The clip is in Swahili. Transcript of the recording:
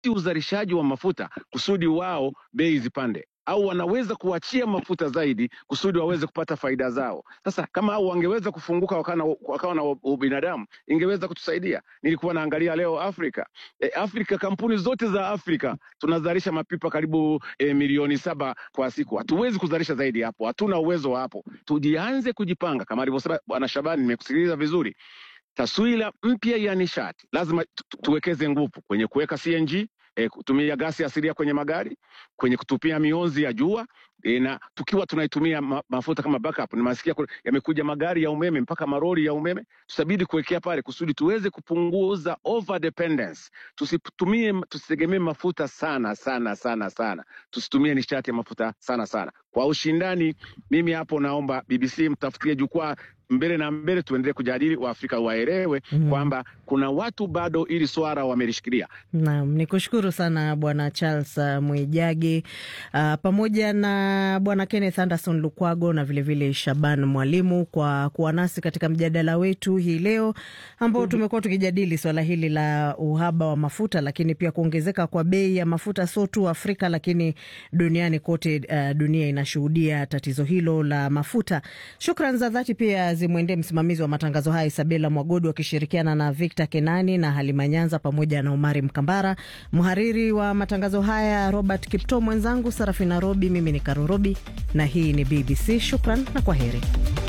uzalishaji wa mafuta kusudi wao bei zipande au wanaweza kuachia mafuta zaidi kusudi waweze kupata faida zao. Sasa kama hao wangeweza kufunguka wakawa na, wakawa na ubinadamu, ingeweza kutusaidia. Nilikuwa naangalia leo Afrika e, Afrika kampuni zote za Afrika tunazalisha mapipa karibu e, milioni saba kwa siku. Hatuwezi kuzalisha zaidi hapo, hatuna uwezo wa hapo. Tujianze kujipanga kama alivyosema Bwana Shabani, nimekusikiliza vizuri. Taswira mpya ya nishati lazima tu, tuwekeze nguvu kwenye kuweka CNG E, kutumia gasi asilia kwenye magari, kwenye kutupia mionzi ya jua e, na tukiwa tunaitumia ma, mafuta kama backup. Nimasikia yamekuja magari ya umeme mpaka maroli ya umeme, tutabidi kuwekea pale kusudi tuweze kupunguza over dependence. Tusitumie, tusitegemee mafuta sana sana sana sana, tusitumie nishati ya mafuta sana sana kwa ushindani. Mimi hapo naomba BBC mtafutie jukwaa mbele na mbele, tuendelee kujadili, Waafrika waelewe mm -hmm. kwamba kuna watu bado ili swala wamelishikilia. Naam, ni kushukuru sana Bwana Charles uh, Mwijage uh, pamoja na Bwana Kenneth Anderson Lukwago na vilevile vile Shaban Mwalimu kwa kuwa nasi katika mjadala wetu hii leo ambao mm -hmm. tumekuwa tukijadili swala hili la uhaba wa mafuta, lakini pia kuongezeka kwa bei ya mafuta sio tu Afrika lakini duniani kote. Uh, dunia inashuhudia tatizo hilo la mafuta. Shukran za dhati pia zimwendee msimamizi wa matangazo haya Isabela Mwagodu akishirikiana na Victor Kenani na Halima Nyanza pamoja na Umari Mkambara, mhariri wa matangazo haya Robert Kipto, mwenzangu Sarafina Robi, mimi ni Karorobi na hii ni BBC. Shukran na kwa heri.